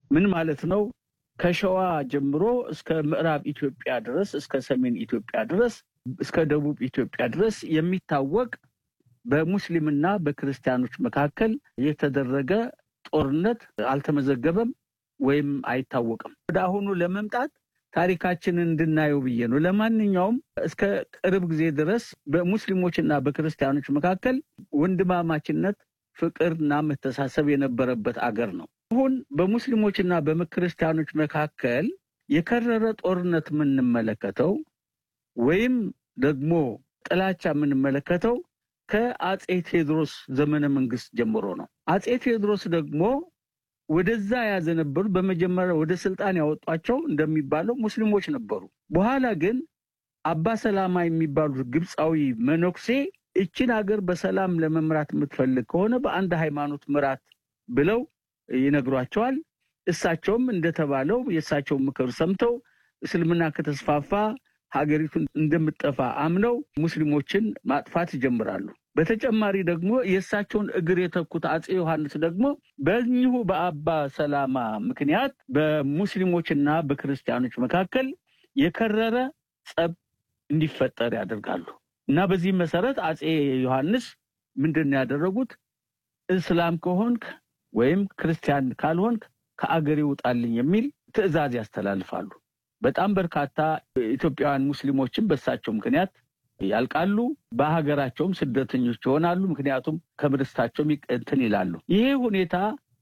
ምን ማለት ነው? ከሸዋ ጀምሮ እስከ ምዕራብ ኢትዮጵያ ድረስ እስከ ሰሜን ኢትዮጵያ ድረስ እስከ ደቡብ ኢትዮጵያ ድረስ የሚታወቅ በሙስሊምና በክርስቲያኖች መካከል የተደረገ ጦርነት አልተመዘገበም ወይም አይታወቅም። ወደ አሁኑ ለመምጣት ታሪካችንን እንድናየው ብዬ ነው። ለማንኛውም እስከ ቅርብ ጊዜ ድረስ በሙስሊሞችና በክርስቲያኖች መካከል ወንድማማችነት፣ ፍቅርና መተሳሰብ የነበረበት አገር ነው። አሁን በሙስሊሞችና በክርስቲያኖች መካከል የከረረ ጦርነት የምንመለከተው ወይም ደግሞ ጥላቻ የምንመለከተው ከአጼ ቴዎድሮስ ዘመነ መንግስት ጀምሮ ነው። አጼ ቴዎድሮስ ደግሞ ወደዛ ያዘነበሩት በመጀመሪያ ወደ ስልጣን ያወጧቸው እንደሚባለው ሙስሊሞች ነበሩ። በኋላ ግን አባ ሰላማ የሚባሉት ግብፃዊ መነኩሴ እችን ሀገር በሰላም ለመምራት የምትፈልግ ከሆነ በአንድ ሃይማኖት ምራት ብለው ይነግሯቸዋል። እሳቸውም እንደተባለው የእሳቸውን ምክር ሰምተው እስልምና ከተስፋፋ ሀገሪቱን እንደምጠፋ አምነው ሙስሊሞችን ማጥፋት ይጀምራሉ። በተጨማሪ ደግሞ የእሳቸውን እግር የተኩት አጼ ዮሐንስ ደግሞ በዚሁ በአባ ሰላማ ምክንያት በሙስሊሞችና በክርስቲያኖች መካከል የከረረ ጸብ እንዲፈጠር ያደርጋሉ እና በዚህ መሰረት አጼ ዮሐንስ ምንድን ነው ያደረጉት? እስላም ከሆንክ ወይም ክርስቲያን ካልሆንክ ከአገሬ ውጣልኝ የሚል ትዕዛዝ ያስተላልፋሉ። በጣም በርካታ ኢትዮጵያውያን ሙስሊሞችን በእሳቸው ምክንያት ያልቃሉ። በሀገራቸውም ስደተኞች ይሆናሉ። ምክንያቱም ከምርስታቸው እንትን ይላሉ። ይሄ ሁኔታ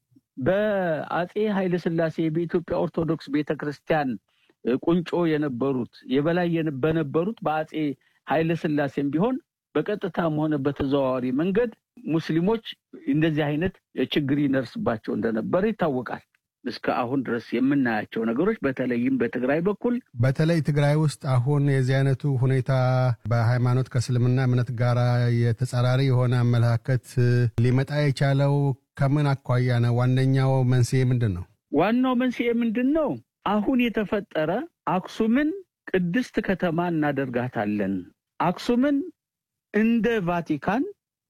በአጼ ኃይለሥላሴ በኢትዮጵያ ኦርቶዶክስ ቤተክርስቲያን ቁንጮ የነበሩት የበላይ በነበሩት በአጼ ኃይለሥላሴም ቢሆን በቀጥታም ሆነ በተዘዋዋሪ መንገድ ሙስሊሞች እንደዚህ አይነት ችግር ይነርስባቸው እንደነበረ ይታወቃል። እስከ አሁን ድረስ የምናያቸው ነገሮች በተለይም በትግራይ በኩል በተለይ ትግራይ ውስጥ አሁን የዚህ አይነቱ ሁኔታ በሃይማኖት ከእስልምና እምነት ጋር የተጻራሪ የሆነ አመለካከት ሊመጣ የቻለው ከምን አኳያ ነው? ዋነኛው መንስኤ ምንድን ነው? ዋናው መንስኤ ምንድን ነው? አሁን የተፈጠረ አክሱምን ቅድስት ከተማ እናደርጋታለን፣ አክሱምን እንደ ቫቲካን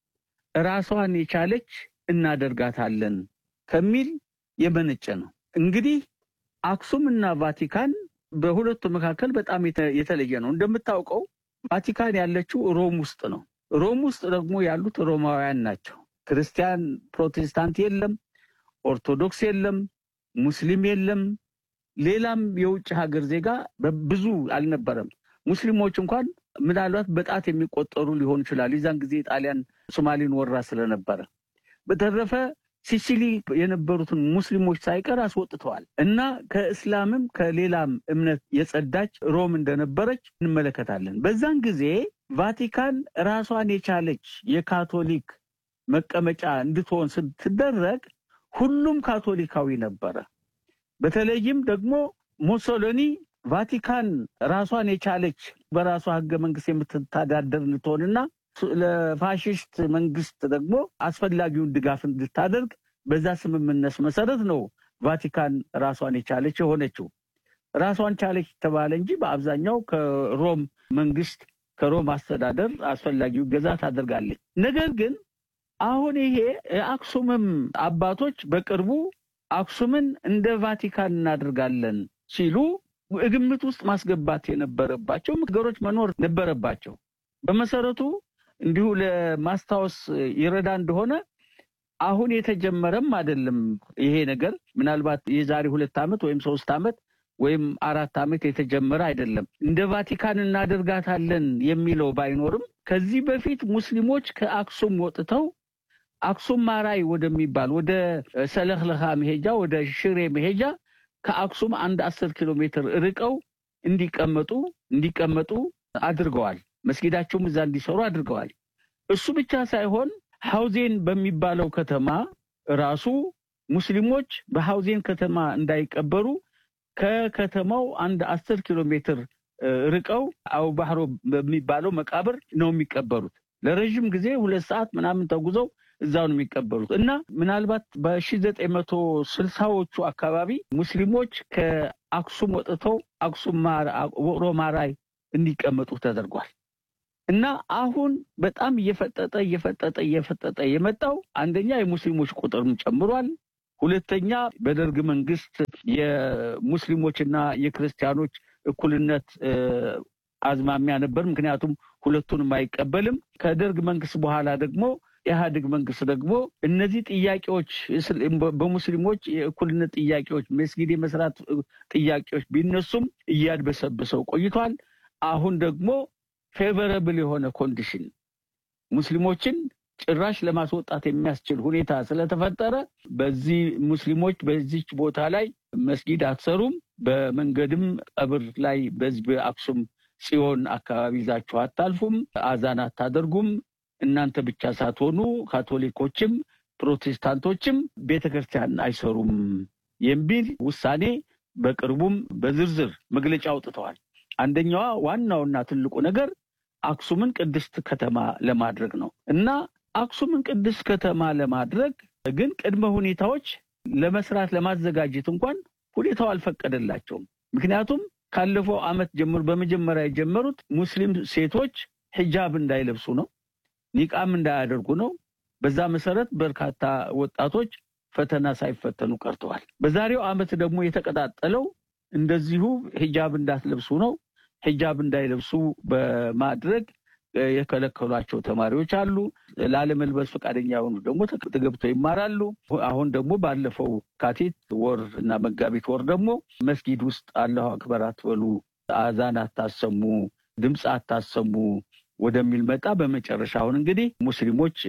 ራሷን የቻለች እናደርጋታለን ከሚል የመነጨ ነው። እንግዲህ አክሱም እና ቫቲካን በሁለቱ መካከል በጣም የተለየ ነው። እንደምታውቀው ቫቲካን ያለችው ሮም ውስጥ ነው። ሮም ውስጥ ደግሞ ያሉት ሮማውያን ናቸው። ክርስቲያን፣ ፕሮቴስታንት የለም፣ ኦርቶዶክስ የለም፣ ሙስሊም የለም፣ ሌላም የውጭ ሀገር ዜጋ ብዙ አልነበረም። ሙስሊሞች እንኳን ምናልባት በጣት የሚቆጠሩ ሊሆን ይችላል። የዛን ጊዜ ጣሊያን ሶማሌን ወራ ስለነበረ በተረፈ ሲሲሊ የነበሩትን ሙስሊሞች ሳይቀር አስወጥተዋል እና ከእስላምም ከሌላም እምነት የጸዳች ሮም እንደነበረች እንመለከታለን። በዛን ጊዜ ቫቲካን ራሷን የቻለች የካቶሊክ መቀመጫ እንድትሆን ስትደረግ ሁሉም ካቶሊካዊ ነበረ። በተለይም ደግሞ ሞሶሎኒ ቫቲካን ራሷን የቻለች በራሷ ሕገ መንግስት የምትተዳደር እንድትሆንና ለፋሽስት መንግስት ደግሞ አስፈላጊውን ድጋፍ እንድታደርግ በዛ ስምምነት መሰረት ነው ቫቲካን ራሷን የቻለች የሆነችው። ራሷን ቻለች ተባለ እንጂ በአብዛኛው ከሮም መንግስት ከሮም አስተዳደር አስፈላጊው ገዛ ታደርጋለች። ነገር ግን አሁን ይሄ የአክሱምም አባቶች በቅርቡ አክሱምን እንደ ቫቲካን እናደርጋለን ሲሉ ግምት ውስጥ ማስገባት የነበረባቸው ነገሮች መኖር ነበረባቸው። በመሰረቱ እንዲሁ ለማስታወስ ይረዳ እንደሆነ አሁን የተጀመረም አይደለም ይሄ ነገር። ምናልባት የዛሬ ሁለት ዓመት ወይም ሶስት ዓመት ወይም አራት ዓመት የተጀመረ አይደለም። እንደ ቫቲካን እናደርጋታለን የሚለው ባይኖርም ከዚህ በፊት ሙስሊሞች ከአክሱም ወጥተው አክሱም ማራይ ወደሚባል ወደ ሰለክለካ መሄጃ ወደ ሽሬ መሄጃ ከአክሱም አንድ አስር ኪሎ ሜትር ርቀው እንዲቀመጡ እንዲቀመጡ አድርገዋል። መስጊዳቸውም እዛ እንዲሰሩ አድርገዋል። እሱ ብቻ ሳይሆን ሐውዜን በሚባለው ከተማ ራሱ ሙስሊሞች በሐውዜን ከተማ እንዳይቀበሩ ከከተማው አንድ አስር ኪሎ ሜትር ርቀው አው ባህሮ በሚባለው መቃብር ነው የሚቀበሩት። ለረዥም ጊዜ ሁለት ሰዓት ምናምን ተጉዘው እዛው ነው የሚቀበሉት እና ምናልባት በሺ ዘጠኝ መቶ ስልሳዎቹ አካባቢ ሙስሊሞች ከአክሱም ወጥተው አክሱም ውቅሮ ማራይ እንዲቀመጡ ተደርጓል። እና አሁን በጣም እየፈጠጠ እየፈጠጠ እየፈጠጠ የመጣው አንደኛ የሙስሊሞች ቁጥርም ጨምሯል። ሁለተኛ በደርግ መንግስት የሙስሊሞችና የክርስቲያኖች እኩልነት አዝማሚያ ነበር። ምክንያቱም ሁለቱንም አይቀበልም። ከደርግ መንግስት በኋላ ደግሞ ኢህአዴግ መንግስት ደግሞ እነዚህ ጥያቄዎች በሙስሊሞች የእኩልነት ጥያቄዎች፣ መስጊድ የመስራት ጥያቄዎች ቢነሱም እያድበሰብሰው ቆይቷል። አሁን ደግሞ ፌቨረብል የሆነ ኮንዲሽን ሙስሊሞችን ጭራሽ ለማስወጣት የሚያስችል ሁኔታ ስለተፈጠረ በዚህ ሙስሊሞች በዚች ቦታ ላይ መስጊድ አትሰሩም፣ በመንገድም ቀብር ላይ በዚህ በአክሱም ጽዮን አካባቢ ይዛችሁ አታልፉም፣ አዛን አታደርጉም፣ እናንተ ብቻ ሳትሆኑ ካቶሊኮችም ፕሮቴስታንቶችም ቤተ ክርስቲያን አይሰሩም የሚል ውሳኔ በቅርቡም በዝርዝር መግለጫ አውጥተዋል። አንደኛዋ ዋናውና ትልቁ ነገር አክሱምን ቅድስት ከተማ ለማድረግ ነው እና አክሱምን ቅድስት ከተማ ለማድረግ ግን ቅድመ ሁኔታዎች ለመስራት ለማዘጋጀት እንኳን ሁኔታው አልፈቀደላቸውም። ምክንያቱም ካለፈው ዓመት ጀምሮ በመጀመሪያ የጀመሩት ሙስሊም ሴቶች ሂጃብ እንዳይለብሱ ነው፣ ኒቃም እንዳያደርጉ ነው። በዛ መሰረት በርካታ ወጣቶች ፈተና ሳይፈተኑ ቀርተዋል። በዛሬው ዓመት ደግሞ የተቀጣጠለው እንደዚሁ ሂጃብ እንዳትለብሱ ነው። ሂጃብ እንዳይለብሱ በማድረግ የከለከሏቸው ተማሪዎች አሉ። ላለመልበስ ፈቃደኛ የሆኑ ደግሞ ተገብተው ይማራሉ። አሁን ደግሞ ባለፈው ካቲት ወር እና መጋቢት ወር ደግሞ መስጊድ ውስጥ አላሁ አክበር አትበሉ፣ አዛን አታሰሙ፣ ድምፅ አታሰሙ ወደሚል መጣ። በመጨረሻ አሁን እንግዲህ ሙስሊሞች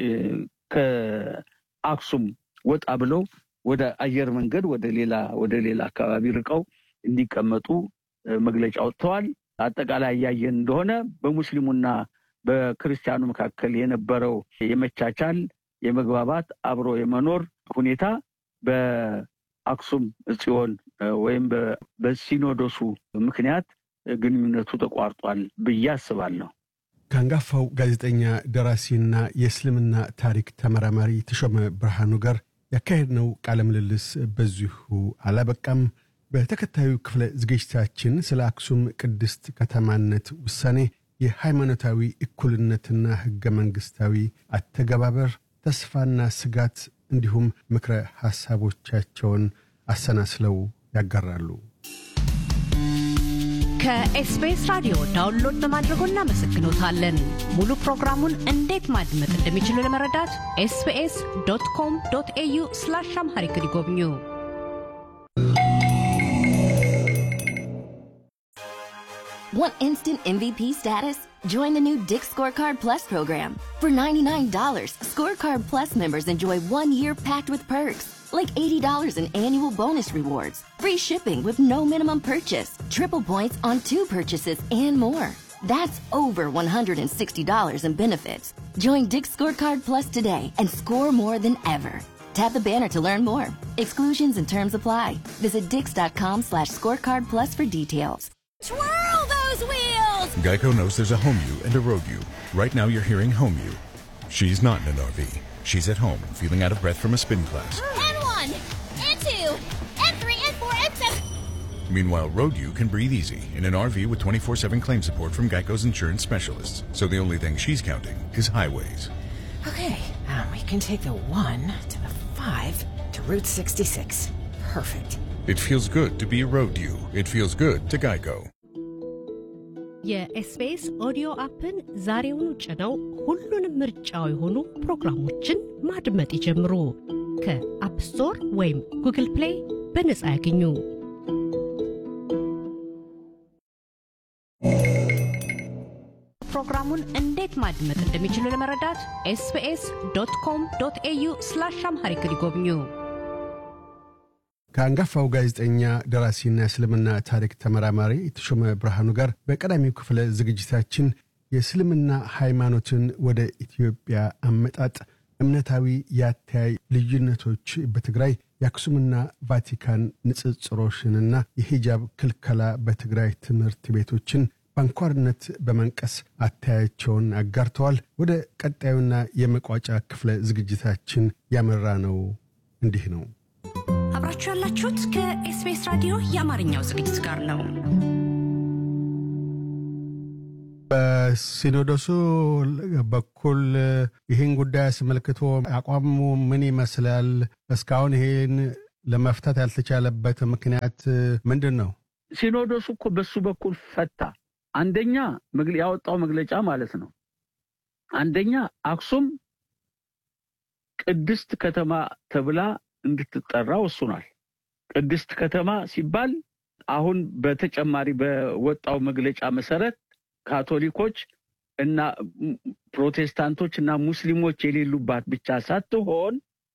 ከአክሱም ወጣ ብለው ወደ አየር መንገድ ወደ ሌላ ወደ ሌላ አካባቢ ርቀው እንዲቀመጡ መግለጫ ወጥተዋል። አጠቃላይ እያየን እንደሆነ በሙስሊሙና በክርስቲያኑ መካከል የነበረው የመቻቻል፣ የመግባባት፣ አብሮ የመኖር ሁኔታ በአክሱም ጽዮን ወይም በሲኖዶሱ ምክንያት ግንኙነቱ ተቋርጧል ብዬ አስባለሁ። ከአንጋፋው ጋዜጠኛ ደራሲና የእስልምና ታሪክ ተመራማሪ ተሾመ ብርሃኑ ጋር ያካሄድነው ቃለ ምልልስ በዚሁ አላበቃም። በተከታዩ ክፍለ ዝግጅታችን ስለ አክሱም ቅድስት ከተማነት ውሳኔ፣ የሃይማኖታዊ እኩልነትና ሕገ መንግሥታዊ አተገባበር፣ ተስፋና ስጋት እንዲሁም ምክረ ሐሳቦቻቸውን አሰናስለው ያጋራሉ። ከኤስቢኤስ ራዲዮ ዳውንሎድ በማድረጎ እናመሰግኖታለን። ሙሉ ፕሮግራሙን እንዴት ማድመጥ እንደሚችሉ ለመረዳት ኤስቢኤስ ዶት ኮም ዶት ኤዩ ስላሽ አምሃሪክ ይጎብኙ። Want instant MVP status? Join the new Dick Scorecard Plus program. For $99, Scorecard Plus members enjoy one year packed with perks, like $80 in annual bonus rewards, free shipping with no minimum purchase, triple points on two purchases, and more. That's over $160 in benefits. Join Dick Scorecard Plus today and score more than ever. Tap the banner to learn more. Exclusions and terms apply. Visit dix.com slash scorecard plus for details. Twirl those wheels! Geico knows there's a home you and a road you. Right now you're hearing home you. She's not in an RV. She's at home, feeling out of breath from a spin class. N1, N2, N3, N4, N7. Meanwhile, road you can breathe easy in an RV with 24-7 claim support from Geico's insurance specialists. So the only thing she's counting is highways. Okay, um, we can take the 1 to the 5 to Route 66. Perfect. It feels good to be a road you. It feels good to Geico. የኤስቢኤስ ኦዲዮ አፕን ዛሬውኑ ጭነው ሁሉንም ምርጫው የሆኑ ፕሮግራሞችን ማድመጥ ይጀምሩ። ከአፕ ስቶር ወይም ጉግል ፕሌይ በነጻ ያገኙ። ፕሮግራሙን እንዴት ማድመጥ እንደሚችሉ ለመረዳት ኤስቢኤስ ዶት ኮም ዶት ኤዩ ስላሽ አምሃሪክ ይጎብኙ። ከአንጋፋው ጋዜጠኛ ደራሲና እስልምና ታሪክ ተመራማሪ ተሾመ ብርሃኑ ጋር በቀዳሚው ክፍለ ዝግጅታችን የእስልምና ሃይማኖትን ወደ ኢትዮጵያ አመጣጥ፣ እምነታዊ የአተያይ ልዩነቶች በትግራይ የአክሱምና ቫቲካን ንጽጽሮሽንና የሂጃብ ክልከላ በትግራይ ትምህርት ቤቶችን በአንኳርነት በመንቀስ አተያያቸውን አጋርተዋል። ወደ ቀጣዩና የመቋጫ ክፍለ ዝግጅታችን ያመራ ነው እንዲህ ነው። አብራችሁ ያላችሁት ከኤስቢኤስ ራዲዮ የአማርኛው ዝግጅት ጋር ነው። በሲኖዶሱ በኩል ይህን ጉዳይ አስመልክቶ አቋሙ ምን ይመስላል? እስካሁን ይህን ለመፍታት ያልተቻለበት ምክንያት ምንድን ነው? ሲኖዶሱ እኮ በሱ በኩል ፈታ። አንደኛ መግለ- ያወጣው መግለጫ ማለት ነው። አንደኛ አክሱም ቅድስት ከተማ ተብላ እንድትጠራ ወስኗል። ቅድስት ከተማ ሲባል አሁን በተጨማሪ በወጣው መግለጫ መሰረት ካቶሊኮች እና ፕሮቴስታንቶች እና ሙስሊሞች የሌሉባት ብቻ ሳትሆን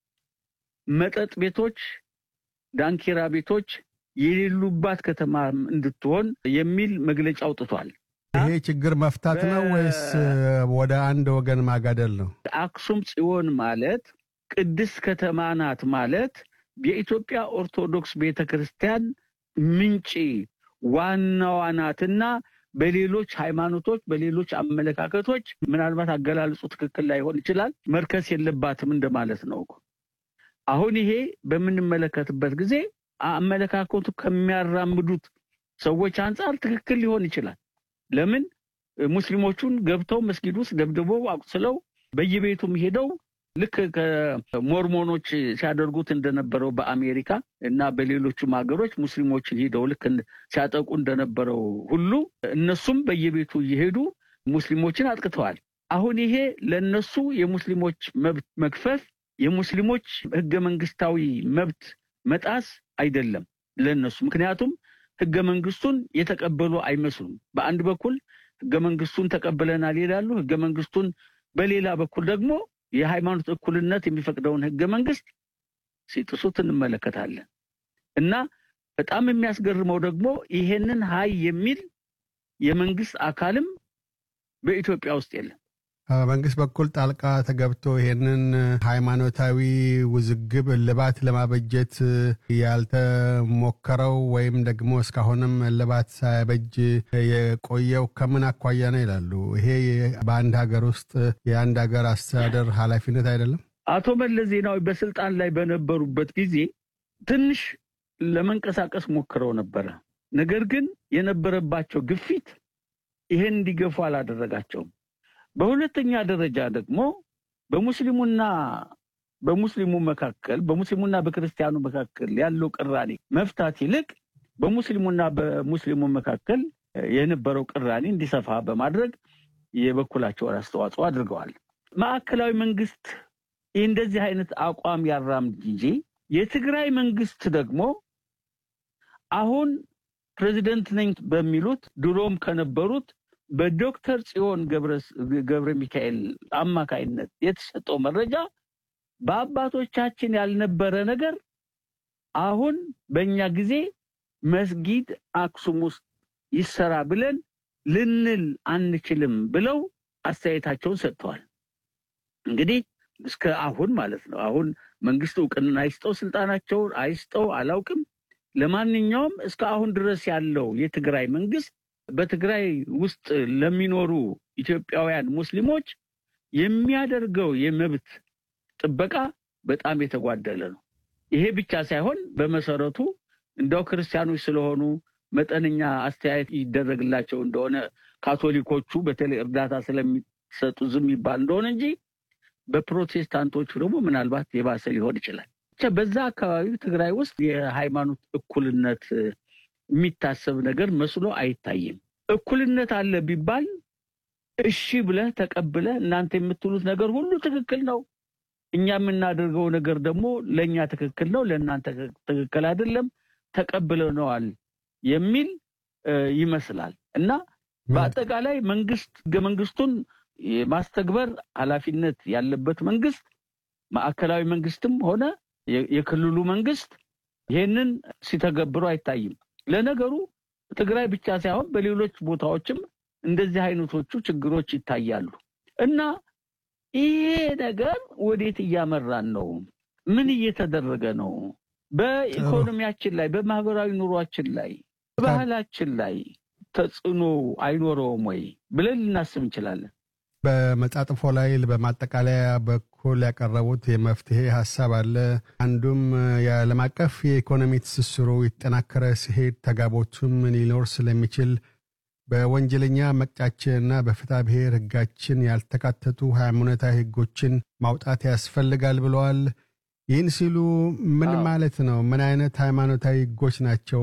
መጠጥ ቤቶች፣ ዳንኪራ ቤቶች የሌሉባት ከተማ እንድትሆን የሚል መግለጫ አውጥቷል። ይሄ ችግር መፍታት ነው ወይስ ወደ አንድ ወገን ማጋደል ነው? አክሱም ጽዮን ማለት ቅድስት ከተማ ናት ማለት የኢትዮጵያ ኦርቶዶክስ ቤተ ክርስቲያን ምንጭ ዋናዋ ናትና በሌሎች ሃይማኖቶች በሌሎች አመለካከቶች ምናልባት አገላለጹ ትክክል ላይሆን ይችላል፣ መርከስ የለባትም እንደማለት ነው እኮ። አሁን ይሄ በምንመለከትበት ጊዜ አመለካከቱ ከሚያራምዱት ሰዎች አንጻር ትክክል ሊሆን ይችላል። ለምን ሙስሊሞቹን ገብተው መስጊድ ውስጥ ደብድበው አቁስለው በየቤቱም ሄደው ልክ ከሞርሞኖች ሲያደርጉት እንደነበረው በአሜሪካ እና በሌሎቹም ሀገሮች ሙስሊሞችን ሂደው ልክ ሲያጠቁ እንደነበረው ሁሉ እነሱም በየቤቱ እየሄዱ ሙስሊሞችን አጥቅተዋል። አሁን ይሄ ለነሱ የሙስሊሞች መብት መግፈፍ፣ የሙስሊሞች ህገ መንግስታዊ መብት መጣስ አይደለም ለነሱ። ምክንያቱም ህገ መንግስቱን የተቀበሉ አይመስሉም። በአንድ በኩል ህገ መንግስቱን ተቀብለናል ይላሉ። ህገ መንግስቱን በሌላ በኩል ደግሞ የሃይማኖት እኩልነት የሚፈቅደውን ህገ መንግስት ሲጥሱት እንመለከታለን። እና በጣም የሚያስገርመው ደግሞ ይሄንን ሀይ የሚል የመንግስት አካልም በኢትዮጵያ ውስጥ የለም። በመንግስት በኩል ጣልቃ ተገብቶ ይሄንን ሃይማኖታዊ ውዝግብ እልባት ለማበጀት ያልተሞከረው ወይም ደግሞ እስካሁንም እልባት ሳያበጅ የቆየው ከምን አኳያ ነው ይላሉ። ይሄ በአንድ ሀገር ውስጥ የአንድ ሀገር አስተዳደር ኃላፊነት አይደለም? አቶ መለስ ዜናዊ በስልጣን ላይ በነበሩበት ጊዜ ትንሽ ለመንቀሳቀስ ሞክረው ነበረ። ነገር ግን የነበረባቸው ግፊት ይሄን እንዲገፉ አላደረጋቸውም። በሁለተኛ ደረጃ ደግሞ በሙስሊሙና በሙስሊሙ መካከል በሙስሊሙና በክርስቲያኑ መካከል ያለው ቅራኔ መፍታት ይልቅ በሙስሊሙና በሙስሊሙ መካከል የነበረው ቅራኔ እንዲሰፋ በማድረግ የበኩላቸውን አስተዋጽኦ አድርገዋል። ማዕከላዊ መንግስት ይህ እንደዚህ አይነት አቋም ያራምድ እንጂ የትግራይ መንግስት ደግሞ አሁን ፕሬዚደንት ነኝ በሚሉት ድሮም ከነበሩት በዶክተር ጽዮን ገብረ ሚካኤል አማካይነት የተሰጠው መረጃ በአባቶቻችን ያልነበረ ነገር አሁን በእኛ ጊዜ መስጊድ አክሱም ውስጥ ይሰራ ብለን ልንል አንችልም ብለው አስተያየታቸውን ሰጥተዋል። እንግዲህ እስከ አሁን ማለት ነው። አሁን መንግስት እውቅና አይስጠው ስልጣናቸውን አይስጠው አላውቅም። ለማንኛውም እስከ አሁን ድረስ ያለው የትግራይ መንግስት በትግራይ ውስጥ ለሚኖሩ ኢትዮጵያውያን ሙስሊሞች የሚያደርገው የመብት ጥበቃ በጣም የተጓደለ ነው። ይሄ ብቻ ሳይሆን በመሰረቱ እንደው ክርስቲያኖች ስለሆኑ መጠነኛ አስተያየት ይደረግላቸው እንደሆነ ካቶሊኮቹ በተለይ እርዳታ ስለሚሰጡ ዝም ይባል እንደሆነ እንጂ በፕሮቴስታንቶቹ ደግሞ ምናልባት የባሰ ሊሆን ይችላል። ብቻ በዛ አካባቢ ትግራይ ውስጥ የሃይማኖት እኩልነት የሚታሰብ ነገር መስሎ አይታይም። እኩልነት አለ ቢባል እሺ ብለህ ተቀብለህ እናንተ የምትሉት ነገር ሁሉ ትክክል ነው፣ እኛ የምናደርገው ነገር ደግሞ ለእኛ ትክክል ነው፣ ለእናንተ ትክክል አይደለም፣ ተቀብለነዋል የሚል ይመስላል እና በአጠቃላይ መንግስት ህገ መንግስቱን የማስተግበር ኃላፊነት ያለበት መንግስት ማዕከላዊ መንግስትም ሆነ የክልሉ መንግስት ይሄንን ሲተገብሩ አይታይም። ለነገሩ ትግራይ ብቻ ሳይሆን በሌሎች ቦታዎችም እንደዚህ አይነቶቹ ችግሮች ይታያሉ እና ይሄ ነገር ወዴት እያመራን ነው? ምን እየተደረገ ነው? በኢኮኖሚያችን ላይ፣ በማህበራዊ ኑሯችን ላይ፣ በባህላችን ላይ ተጽዕኖ አይኖረውም ወይ ብለን ልናስብ እንችላለን። በመጣጥፎ ላይ በማጠቃለያ በኩል ያቀረቡት የመፍትሄ ሀሳብ አለ። አንዱም የዓለም አቀፍ የኢኮኖሚ ትስስሩ የተጠናከረ ሲሄድ ተጋቦቱም ሊኖር ስለሚችል በወንጀለኛ መቅጫችንና በፍትሐ ብሔር ሕጋችን ያልተካተቱ ሃይማኖታዊ ሕጎችን ማውጣት ያስፈልጋል ብለዋል። ይህን ሲሉ ምን አዎ። ማለት ነው? ምን አይነት ሃይማኖታዊ ህጎች ናቸው